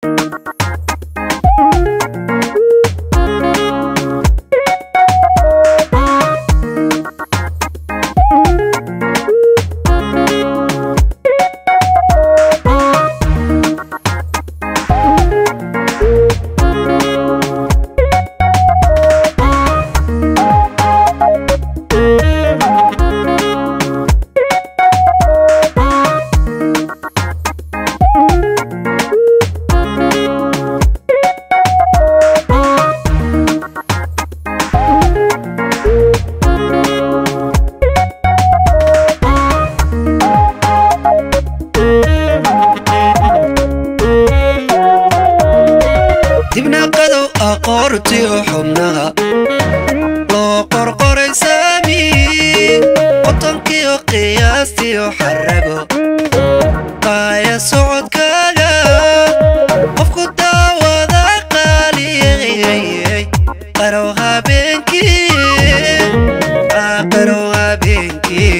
dibna qadow aqoortiyo xubnaha loo qorqoray saami qotonkiyo qiyaastiyo xarago qaaya socodkaaga qofku daawada qaaliyey qarow habeenkii ah, qarow habeenkii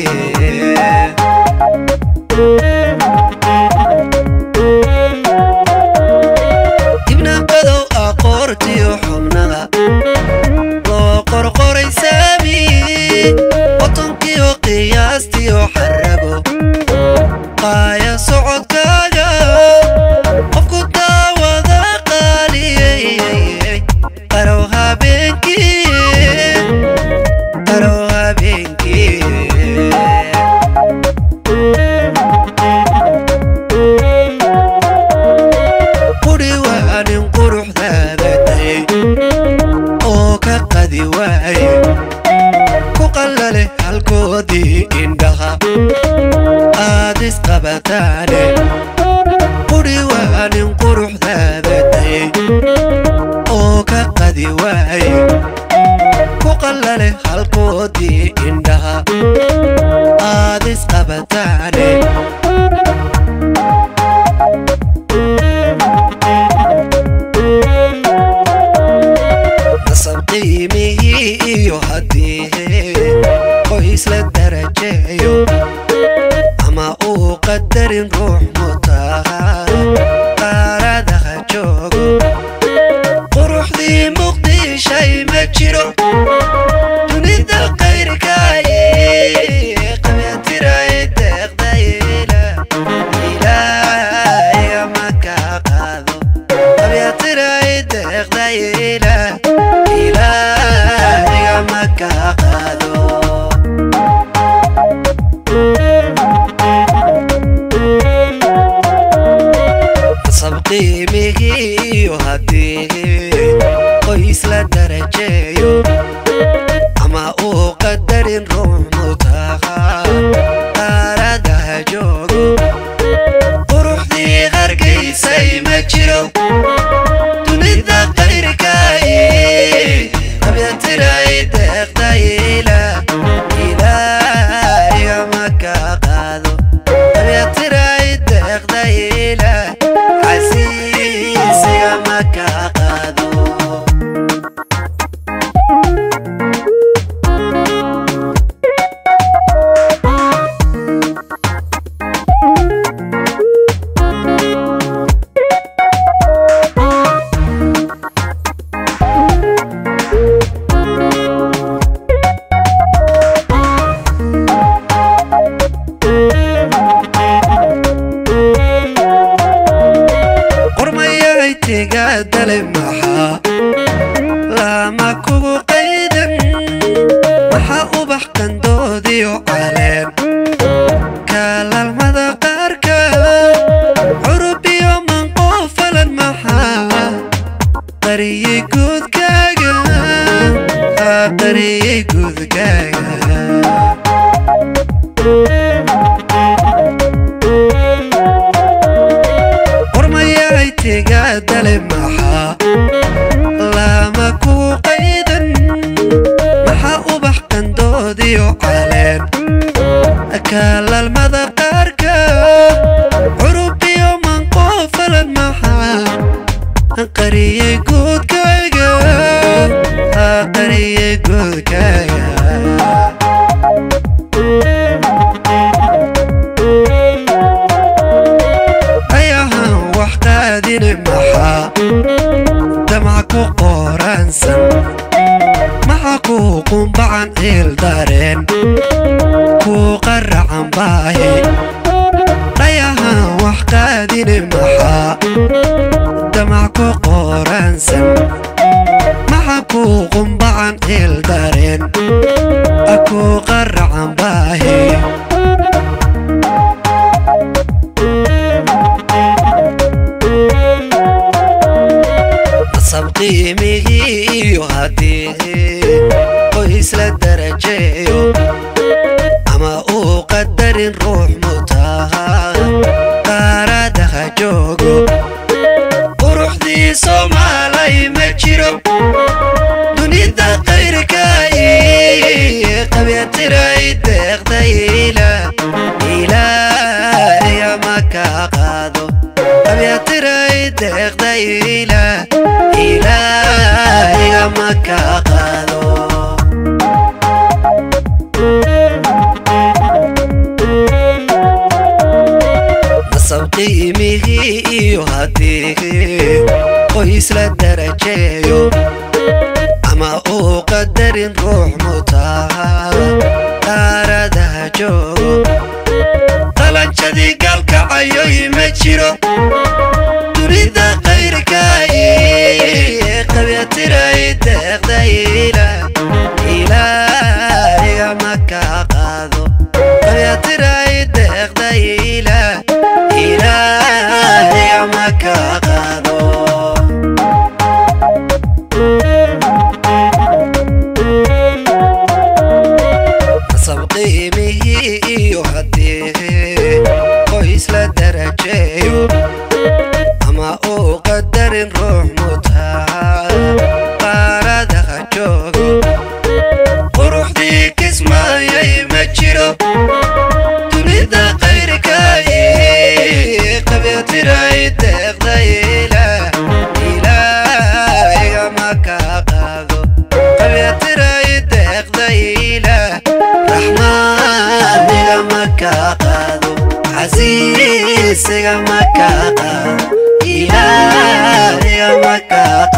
dibna qadow aqoortiyo xubnaha loo qorqoray saami qotonkiyo qiyaastiyo xarago qaaya socodkaaga qofku daawada qaaliyey qarow habeenkii qarow habeenkii quri waa nin quruxdaada dayay oo ka qadi waaye ku qallale halkoodii indhaha aad isqabataane quri waa nin quruxdaada dayay oo ka qadi waaye ku qallale halkoodii indhaha aad isqabataane nasab qiimihii iyo haddii qoys la darajeeyo ama uu qadarin ruux mutaha qaaradaha joogo quruxdii muqdishay ma jiro dunida qayrkaaye qabyatiray deeqdayla ilaahiga ma kaa qaado qabyatiray deeqdayla ilaahiga ma kaa qaado nasab qiimihii iyo haddii qoys la darajeeyo ama uu qadarin ruux mutaha qaaradaha joogo quruxdii qargaysay ma jiro dunida qayrkaaye qabyatiray deeqdayla ilaahiga ma kaa qaado qabyatiray deeqdayla xasiisiga ma kaa qaado qormayay tigaadale maxaa lama kugu qaydan maxaa ubax qandoodiyo caleen kaalaalmada qaarka curubiyo manqoofalan maxaa qariyey guudkaaga haa qariyey guudkaaga qormayay tigaadale maxaa lama kugu qaydan maxaa ubax qandoodiyo caleen kaalaalmada qaarka curubiyo manqoofalan maxaa qariyey guudkaaga haa qariyey guudkaaga ayahan wax qaadine maxaa maxaa damac ku qoransan maxaa ku qumbacan ciil dareen kuu qaracan baahi dhayahan wax qaadine maxaa damac ku qoransan maxaa kuu qumbacan ciil dareen kuu qaracan baahi asab qiimigii iyo haddii qoys la darajeeyo ama uu qadarin ruux mutaa qaaradaha joogo quruxdii soomaalay ma jiro dunida qayrkay qabyatiray deeqdayla ilaahiga ma ka qaado qabyatiray deeqdayla ilaahiga ma ka qaado nasab qiimigii iyo haddii qoys la darajeeyo ama uu qadarin ruux mutaa qaaradaha joogo qalanjadii galkacayoy ma jiro dunida qayrkay qabyatiray deeqdayla ilaahiga ma ka qaado qabyatiray deeqdayla ilaahiga ma ka qaado nasab qiimigii iyo haddii qoys la darajeeyo ama uu qadarin ruux mutaa qaaradaha joogo quruxdii kismaayay ma jiro dunida qayrkay qabyatiray deeqdayla ilaahiga ma ka qaado qabyatiray deeqdayla raxmaaniga ma ka qaado casiisiga ma ka qaado ilaahiga ma ka qaado